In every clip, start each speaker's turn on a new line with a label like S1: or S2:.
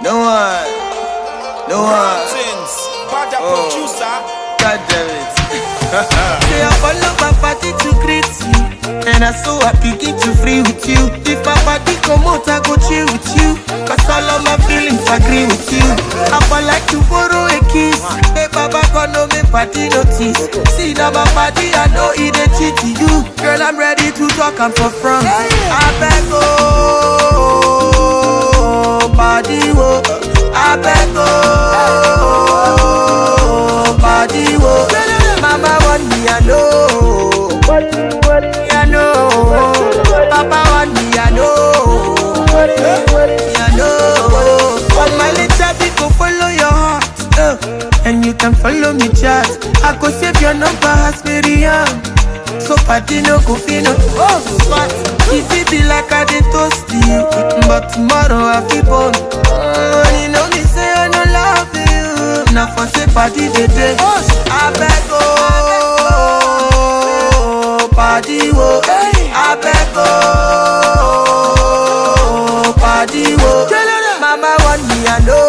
S1: No one. No one.
S2: Things. Bad
S1: Oh.
S2: producer.
S1: God damn it.
S3: Say I follow my party to greet you And I so happy get to free with you If my party come out I go chill with you Cause all of my feelings agree with you I for like to borrow a kiss Hey baba gonna make party notice See now my party I know it a cheat to you Girl I'm ready to talk I'm for front I beg oh Body wo I beg oh Body wo Mama want me I know I know Papa want me I know I know All my little people follow your heart uh, And you can follow me chat I go save your number as Miriam So party no go fit no Oh, smart If it be like I dey toast you But tomorrow I feel born uh, You know me say I no love you Now for say party dey dey I beg oh Party wo I beg oh Party wo Mama want me I know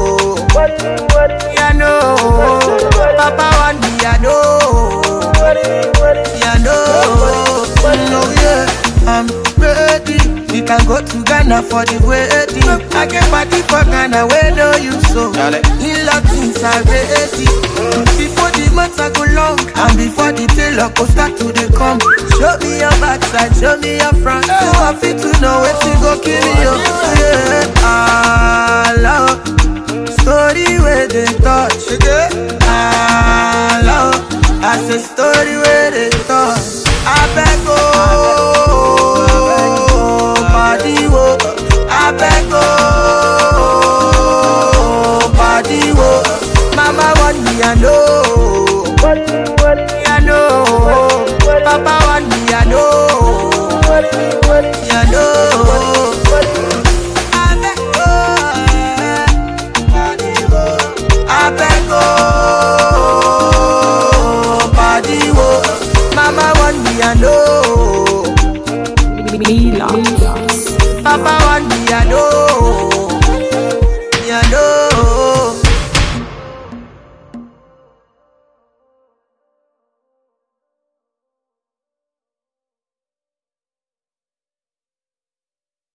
S3: I know Papa want me I know yeah, no, no, yeah, I'm ready. We can go to Ghana for the wedding. I can party for Ghana where no you so.
S1: Dale.
S3: In Latins are ready. Before the months I go long, and before the tailor go start to the come. Show me your backside, show me your front. So happy to know where to go kill you. Yeah, I love story where they touch. I love. I say story where they